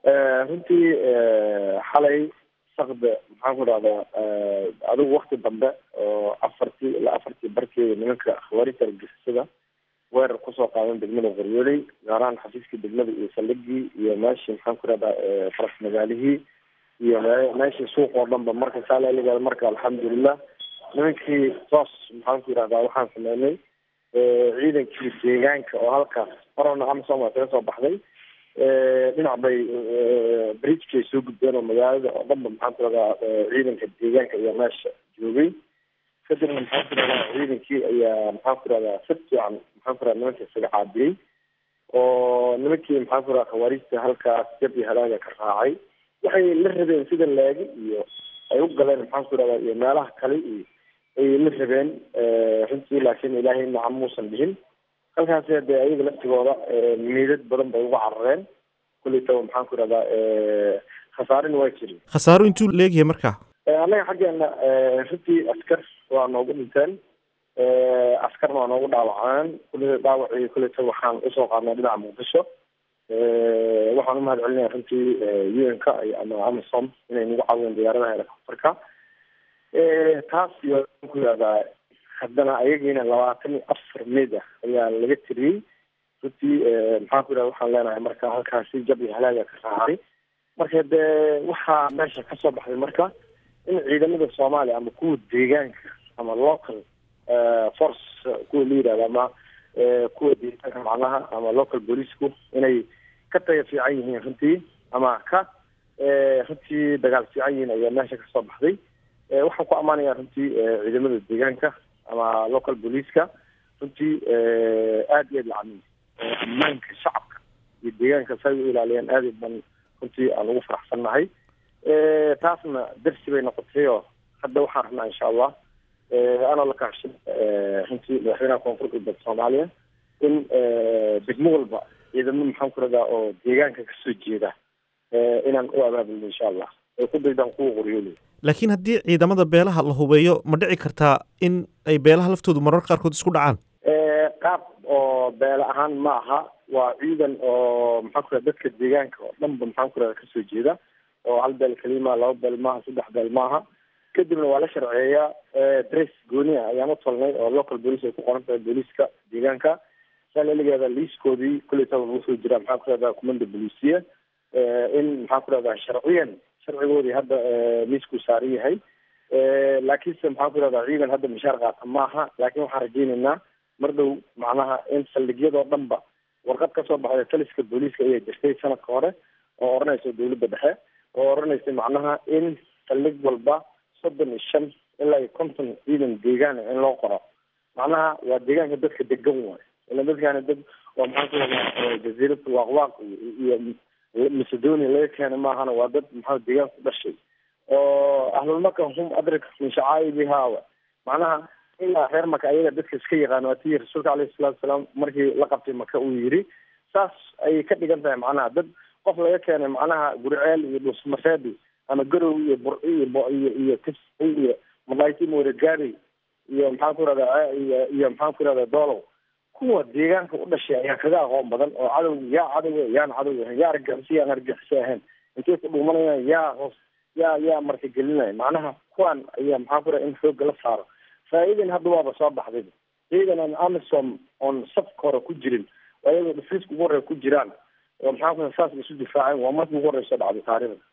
runtii xalay sakda maxaan ku dhahdaa adigu wakti dambe oo afartii ilaa afartii barkeeda nimanka khawaarijta argixisada weerar kusoo qaadan degmada qoryooley gaarahaan xafiiskii degmada iyo saldhigii iyo meeshii maxaan ku dhahdaa faras magaalihii iyo meeshii suuq oo dhanba marka saalaaligaada marka alxamdulilah nimankii toos maxaan ku yidhahdaa waxaan sameynay ciidankii deegaanka oo halkaas marona amsom waa kaga soo baxday dhinac bay bridgekay soo gudbeen oo magaalada oo dhanba maxaan ku dhahdaa ciidanka deegaanka iyo meesha joogay kadibna maxaan ku dhahdaa ciidankii ayaa maxaan ku dhahdaa si fiican maxaan ku dhahdaa nimanka isaga caabiyey oo nimankii maxaan ku dhahdaa khawaarijta halkaas jab iyo halaaga ka raacay waxay la rabeen sida laagi iyo ay u galeen maxaan ku dhahdaa iyo meelaha kale iyo ay la rabeen runtii laakiin ilaahay nacam muusan dhihin halkaasi dee ayaga laftigooda miidad badan bay uga carareen kulitaba maxaan ku dhahdaa khasaarina waa jirin khasaaro intuu leegyahay marka annaga xaggeena runtii askar waa noogu dhinteen askarna waa noogu dhaawaceen kulli dhaawacii kulita waxaan usoo qaadnay dhinaca muqdisho waxaan umahad celinaya runtii u n ka ama amazon inay nagu caawiyeen diyaaradaha helicopterka taas iyo ku yihahdaa haddana ayagiina labaatan iyo afar mid ah ayaa laga tiriyey runtii maxaan ku yidhahda waxaan leenahay marka halkaasi jab iyo halaaga ka raacay marka dee waxaa meesha kasoo baxday marka in ciidamada soomaaliya ama kuwa deegaanka ama local force kuwa la yidhahda ama kuwa deegaanka macnaha ama local booliceku inay ka taga fiican yihiin runtii ama ka runtii dagaal fiican yihiin ayaa meesha kasoo baxday waxaan ku ammaanaya runtii ciidamada deegaanka ama local boliceka runtii aada iyo aad lacamiy ammaanka shacabka iyo deegaanka say u ilaaliyeen aad ban runtii aan ugu faraxsannahay taasna darsi bay noqotay oo hadda waxaan rabnaa insha allah anoo la kaashin runtii madaxweynaha koonfur galbeed soomaaliya in degmo walba ciidamo maxaan ku radaa oo deegaanka kasoo jeeda inaan u abaabulno insha allah ay ku daydaan kuwa qoryooley laakiin haddii ciidamada beelaha la hubeeyo ma dhici kartaa in ay beelaha laftoodu marar qaarkood isku dhacaan qaab oo beele ahaan ma aha waa ciidan oo maxaan ku radaa dadka deegaanka oo dhanba maxaan ku radaa kasoo jeeda oo hal beel kelima laba beel maaha saddex beel maaha kadibna waa la sharceeyaa dress gooni ah ayaan u tolnay oo local police ay ku qoran tahay booliiska deegaanka saalaligeeda liiskoodii kuleytaba lagu soo jiraa maxaan ku rahdaa commanda bolisiya in maxaan ku rahdaa sharciyan sharcigoodii hadda miiskuu saaran yahay laakiinse maxaan ku rahdaa ciidan hadda mishaar qaata maaha laakiin waxaan rajaynaynaa mar dhow macnaha in saldhigyadoo dhanba warqad kasoo baxda taliska booliiska ayaa jirtay sanadka hore oo odhanaysa dawladda dhexe oo odhanaysa macnaha in saldhig walba soddon iyo shan ilaa iyo konton ciidan deegaan in loo qoro macnaha waa deegaanka dadka degan waay ila dadkaani dad waa maxaan ku rahdaa jaziirada waaqwaaq iyo macedonia laga keenay maahana waa dad maxaa deegaan ku dhashay oo ahlulmaka hum adrik min shacaa'ibihaa macnaha ilaa reer maka ayaga dadka iska yaqaan waa tii rasuulka alayhi salatu wasalaam markii la qabtay maka uu yiri saas ayay ka dhigan tahay macnaha dad qof laga keenay macnaha gurceel iyo dhusmaseedi ama garow iyo burci iyo iyo iyo tifsi iyo malayti moregaari iyo maxaan ku rahdaa iyo iyo maxaan ku rahdaa doolow kuwa deegaanka u dhashay ayaa kaga aqoon badan oo cadow yaa cadow yaan cadow ahayn yaa argixisay yaan argixisay ahayn intay ku dhuumanayaan yaa hoos yaa yaa martigelinaya macnaha kuwan ayaa maxaan ku raha in xoogga la saaro faa'iidan hadda waaba soo baxday ciidan aan amisom oon safka hore ku jirin ayagoo dhifriiska ugu horreya ku jiraan oo maxaan ku saas isu difaaceen waa markii ugu horreysa dhacday taariikhda